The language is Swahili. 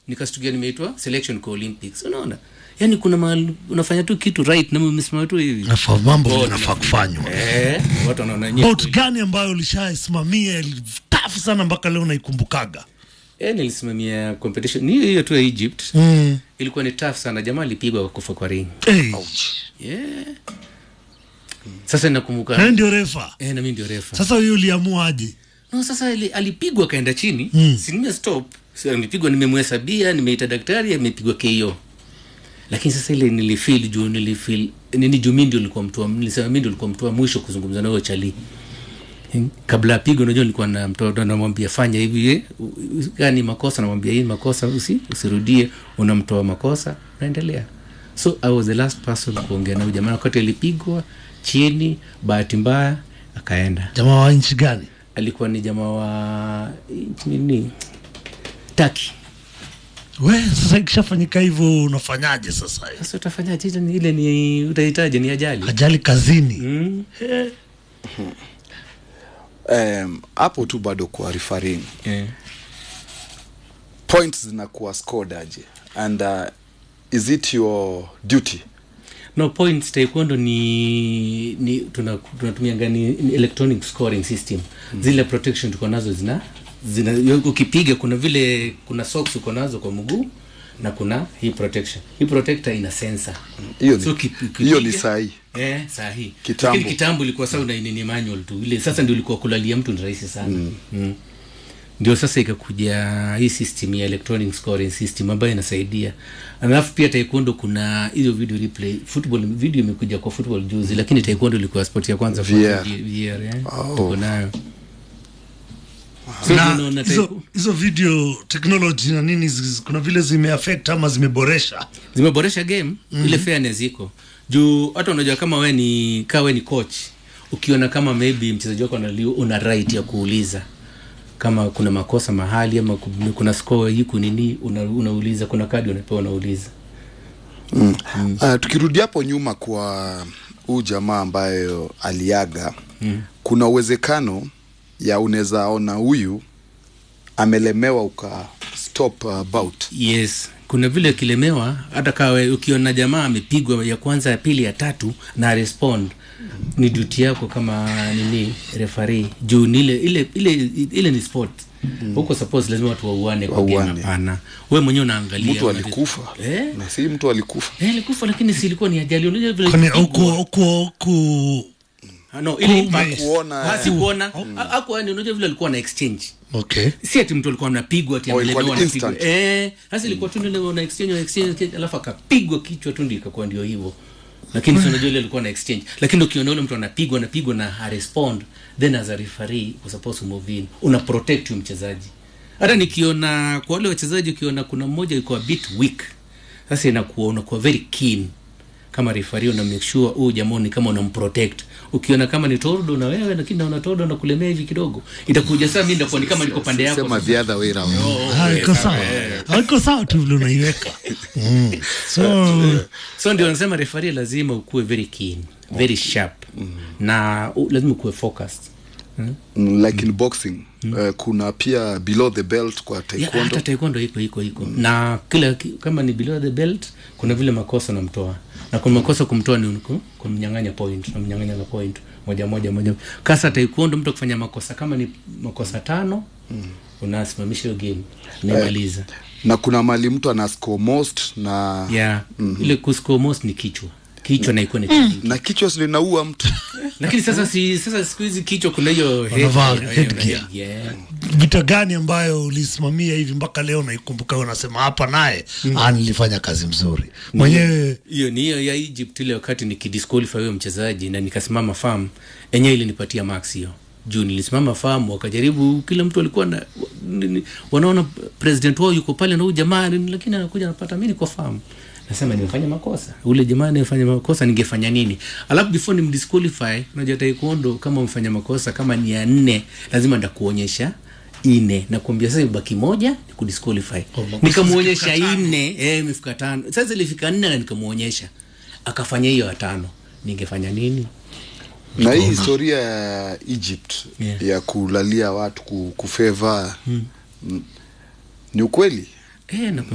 nikastukia nimeitwa selection kwa olympics unaona yaani kuna mahali unafanya tu kitu right na umesimama tu hivi Nafaa mambo Oh, vinafaa kufanywa eh, watu wanaona nye- bot gani ambayo ulishasimamia tafu sana mpaka leo naikumbukaga eh, nilisimamia competition ni hiyo hiyo tu ya egypt mm. ilikuwa ni tough sana jamaa alipigwa kwa kufa kwa ring hey. yeah. sasa nakumbuka naye ndio refa eh, na mimi ndio refa sasa huyo uliamuaje no sasa ili, alipigwa akaenda chini Mm. mm. si nime stop si nimepigwa nimemhesabia nimeita daktari amepigwa ko lakini sasa ile nilifeel juu nilifeel nini juu mimi ndio nilikuwa mtu wa- nilisema mimi ndio nilikuwa mtu wa mwisho kuzungumza na huyo chali Hmm. kabla apigwe unajua nilikuwa na mtoto namwambia fanya hivi eh, u- u- gani makosa namwambia hii makosa usi, usirudie unamtoa makosa naendelea so i was the last person kuongea na huyu jamaa wakati alipigwa chini bahati mbaya akaenda jamaa wa nchi gani alikuwa ni jamaa wa nchi nini taki we sasa ikishafanyika hivyo unafanyaje sasa sasa utafanyaje ile ni- ile ni utahitaji ni ajali ajali kazini mm. Em, hapo tu bado kwa refereeing yeah. points zinakuwa scored aje and uh, is it your duty no points taekwondo ni, ni tuna- tunatumia gani ni electronic scoring system mm. zile protection tuko nazo zina zina yo- ukipiga kuna vile kuna socks uko nazo kwa mguu na kuna hii protection hii protector ina sensor hiyo ni, So uki- ukipiga- hiyo ni sahi eh, sahi Kitambo. Lakini kitambo ilikuwa saa unainini manual tu ile sasa ndio ilikuwa kulalia mtu ni rahisi sana mm. Mm. ndio sasa ikakuja hii system ya electronic scoring system ambayo inasaidia alafu pia taekwondo kuna hiyo video replay football video imekuja kwa football juzi lakini taekwondo ilikuwa sport ya kwanza kwa VR. VR, eh? Oh. tuko nayo So na tunaona hizo taekw- hizo video technology na nini zi- kuna vile zimeaffect ama zimeboresha zimeboresha game mm-hmm. ile fairness iko juu hata unajua kama we ni kaa we ni coach ukiona kama maybe mchezaji wako anali- una right ya kuuliza kama kuna makosa mahali ama ku- kuna score hiku nini una, unauliza kuna kadi unapewa unauliza mm. uh, tukirudi hapo nyuma kwa huu jamaa ambayo aliaga mm. kuna uwezekano ya unaweza ona huyu amelemewa uka stop uh, bout yes kuna vile ukilemewa hata kawe ukiona jamaa amepigwa ya kwanza ya pili ya tatu na respond ni duty yako kama nini refari juu ni ile ile ile ile ni sport huko suppose lazima watu wauane kwa game Wauane. hapana wewe mwenyewe unaangalia mtu una- alikufa eh na si mtu alikufa eh alikufa lakini si ilikuwa ni ajali unajua vile kwani ilipigwa. huko huko huko Ah, no ile impact Kuona, Ah, eh. si kuona hapo yani unajua vile alikuwa na exchange okay si ati mtu alikuwa anapigwa ati Oh, ilikuwa amelemewa ni anapigwa instant. eh sasa ilikuwa tu ndio una exchange una exchange alafu akapigwa kichwa tu ndio ikakuwa ndio hivyo lakini si unajua ile alikuwa na exchange lakini ukiona yule mtu anapigwa anapigwa na ha respond then as a referee you supposed to move in una protect huyo mchezaji hata nikiona kwa wale wachezaji ukiona kuna mmoja yuko a bit weak sasa inakuwa unakuwa very keen kama referee una make sure huyu jamaa ni kama unamprotect ukiona kama ni tordo na wewe lakini naona tordo na kulemea hivi kidogo itakuja saa mimi ndakuwa ni kama niko pande yako sema the other way round Ah, iko sawa Ah, iko sawa tu vile unaiweka mm. so so ndio nasema refari lazima ukuwe very keen very sharp na u, lazima ukuwe focused mm, like in boxing uh, kuna pia below the belt kwa Ya, taekwondo hata taekwondo iko iko iko na kila ki- kama ni below the belt kuna vile makosa namtoa na kuna makosa kumtoa ni ku- kumnyang'anya point namnyang'anya na point moja moja moja kasa taekwondo mtu akifanya makosa kama ni makosa tano unasimamisha hiyo game naimaliza na kuna mali mtu ana score most na yeah ile kuscore most ni kichwa kichwa na ikuwa ni mm. na kichwa si linaua mtu lakini sasa si sasa siku hizi kichwa kuna hiyo Wanavaa head- headgear. yeah. vita gani ambayo ulisimamia hivi mpaka leo naikumbuka unasema hapa naye ah, nilifanya kazi mzuri mwenyewe hiyo ni hiyo ya egypt ile wakati nikidisqualify huyo mchezaji na nikasimama farm enyewe ilinipatia max hiyo juu nilisimama farm wakajaribu kila mtu alikuwa na nini, wanaona president wao yuko pale na huyu jamaa nini, lakini anakuja anapata mi niko farm nasema nimefanya makosa ule jamaa nimefanya makosa ningefanya nini alafu before nimdisqualify unajua taekwondo kama umefanya makosa kama ni ya nne lazima ndakuonyesha ine nakuambia sasa baki moja ni kudisqualify makosa nikamwonyesha zikifika tano. nne eh, imefika tano sasa ilifika nne na nikamwonyesha akafanya hiyo ya tano ningefanya nini na hii historia ya egypt Yeah. ya kulalia watu ku- kufeva mm. ni ukweli eh, na